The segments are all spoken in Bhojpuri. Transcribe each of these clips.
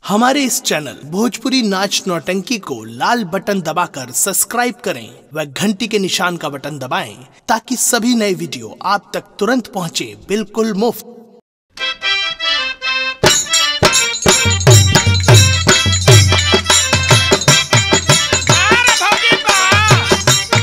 हमारे इस चैनल भोजपुरी नाच नौटंकी को लाल बटन दबाकर सब्सक्राइब करें व घंटी के निशान का बटन दबाएं ताकि सभी नए वीडियो आप तक तुरंत पहुंचे बिल्कुल मुफ्त अरे भौजी बा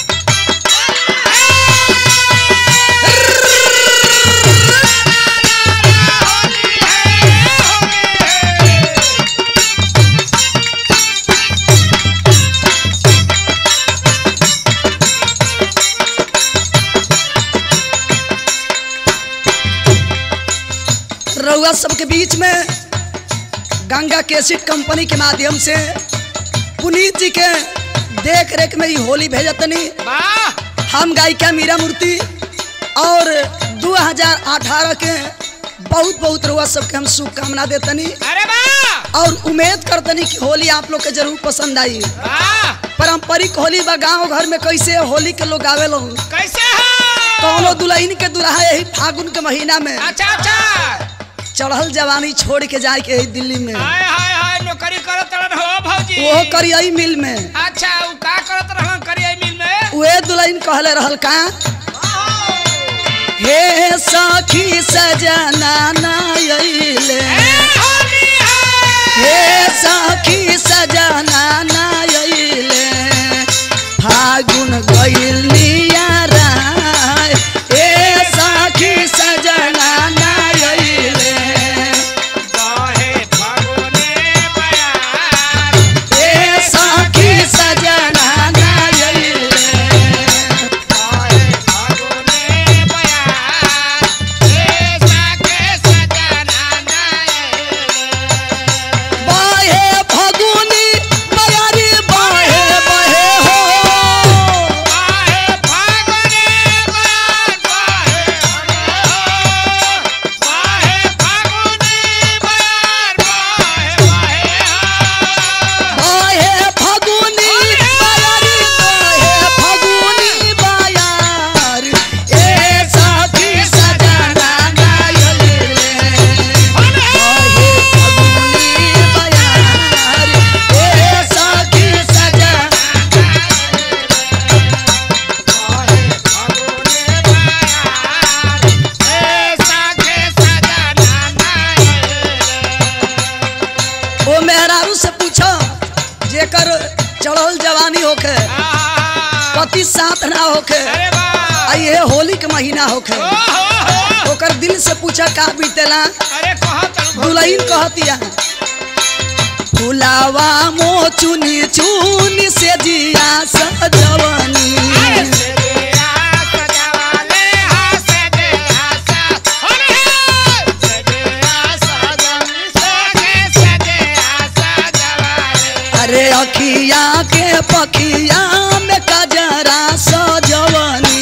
रउआ सबके बीच में गंगा केसिट कंपनी के माध्यम से पुनीत जी के देख रेख में ही होली भेजतनी वाह हम गायिका मीरा मूर्ति और 2018 के बहुत बहुत रउआ सबके हम शुभकामना देतनी अरे वाह और उम्मीद करतनी कि होली आप लोग के जरूर पसंद आई वाह पारंपरिक होली बा गाँव घर में कैसे होली के लोग आवे लोग कैसे हो कौनो दुल्हन के दुल्हा यही फागुन के महीना में अच्छा अच्छा चढ़ल जवानी छोड़ के जाए के यही दिल्ली में हाय हाय हाय नौकरी करत तरन हो भौजी वो करियई मिल में अच्छा उ का करत रहन करिए मिल में वे दुल्हन कहले रहल का हे सखी सजना नायले ए होली है हे सखी सजना नायले फागुन गइल नियारा हे सखी सजना नायले बाहे फागुने बयार हे सखी सजना नायले बाहे फागुने बयार ए साके सजना नाये बाहे फगुनी बयारी बाहे बहे हो बाहे फागुने बयार बाहे हो बाहे फागुने बयार बाहे बाहे हो बाहे फगुनी बयारी बाहे फगुनी बयार ए साथी सजना गायले बाहे फगुनी बयार ए साथी सजना ओ मेहरारू से पूछो जेकर चढ़ल जवानी होखे पति साथ ना होखे आ ये होली के महीना होखे ओकर दिल से पूछा का बीतेला दुलहीन कहतिया फुलावा मो चुनी चुनी से जिया सजवनी अरे अखिया के पखिया में कजरा सजवनी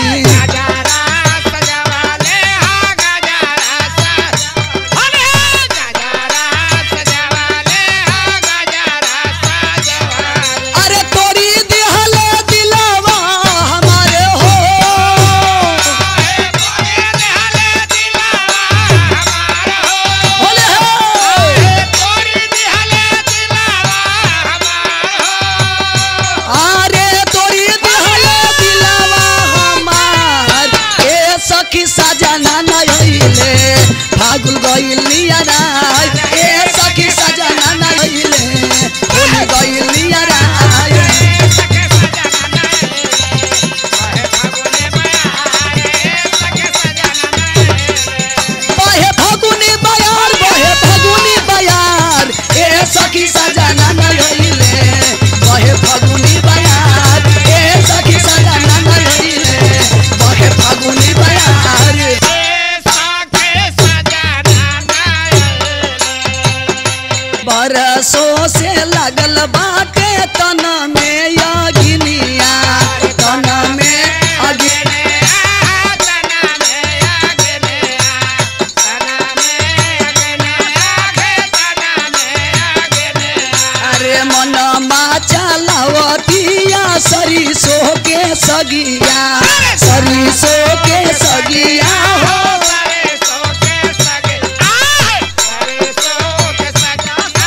अरे तोरी दिहले दिलवा हमारे हो बोले हो अरे तोरी दिहले दिलवा हमार ए सखी सजना नयले फागुल गइल नियरा ए सखी सजना नयले होली गइल नियरा बहे फगुनी बयार बहे फगुनी बयार ए सखी सजना नयले बहे फगुनी बयार ए सखी सजना नयले बहे फगुनी बयार बरसों से लगल बाटे तन में अग्निया तन में अग्नि अरे मनमा चलावतिया सरिसो के सगिया सरिसो के सगिया हो सगे आए सरे सो के सजा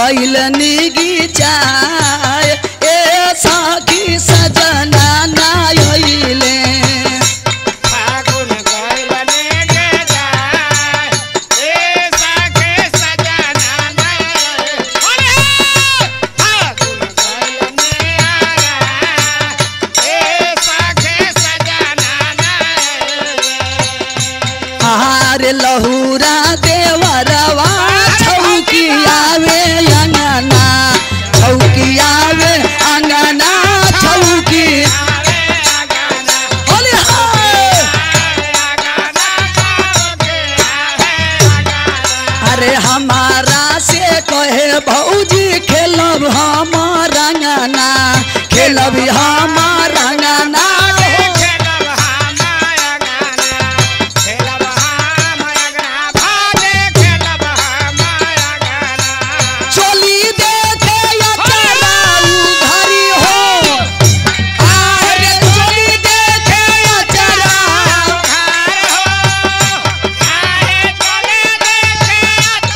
गइल निगी जाय ए सखी सजना ना अइले फागुन गइल नेगे जाय ए सखे सजना नय ओले फागुन गइल ने आया ए सखे सजना नय आरे लहुरा देवरवा छौकी आवे अंगना छौकी आवे अंगना छौकी आवे आगाना होली हाय आगाना पाओगे आवे आगाना अरे हमारा से कहे भौजी खेलब हमार अंगना खेलब हमार अंगना खेलब हमाया गाना खेलब हमाया गाना भागे खेलब हमाया गाना चोली देखे या चलाऊ घरी हो अरे चोली देखे या चलाऊ घर हो आए चले देखे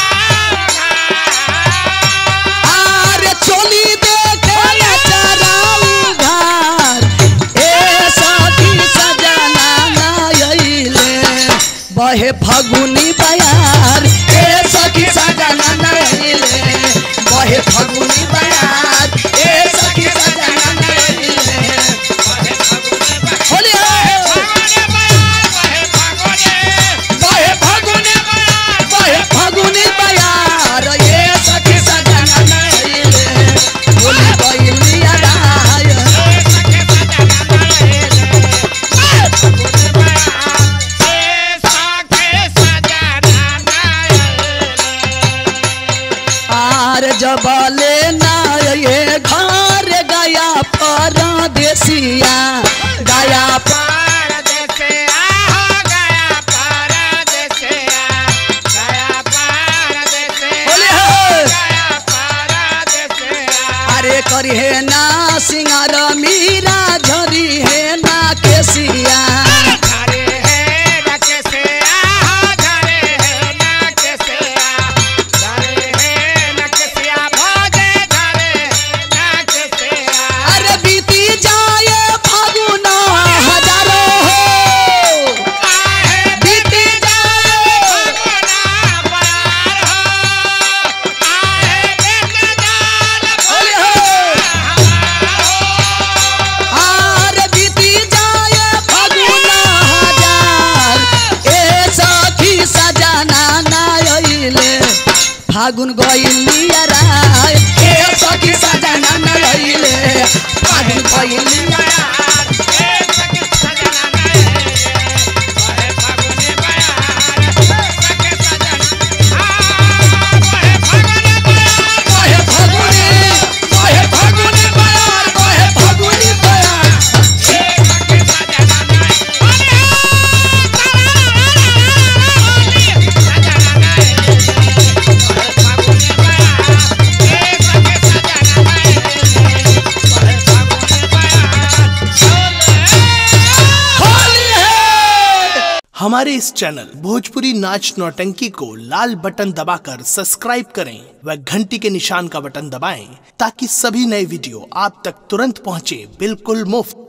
चला अरे चोली देखे या चलाऊ घर ए सखी सजना ना अइले बहे फगुनी बयार ए सखी सजना ना अइले बहे फगुनी बयार ए सखी सजना ना अइले होली हाय बहे फगुनी बहे फगुनी बयार ए सखी सजना ना अइले होली गइलिया राय आर जबले ना ये घर गया परदेसिया गया प- बोले हो अरे करी है ना सिंगार मीरा झरी है ना केसिया अरे बीती जाए फागुना हजारों हो बीती जाए बोले हो आर बीती जाए फागुना हजार ए सखी सजना ना अइले फागुन गइलिया राय ए सखी सजना ना अइले फागुन गइलिया कहे फागुनी कहे फागुनी बयार कहे फागुनी बयार होली है हमारे इस चैनल भोजपुरी नाच नौटंकी को लाल बटन दबाकर सब्सक्राइब करें व घंटी के निशान का बटन दबाएं ताकि सभी नए वीडियो आप तक तुरंत पहुंचे बिल्कुल मुफ्त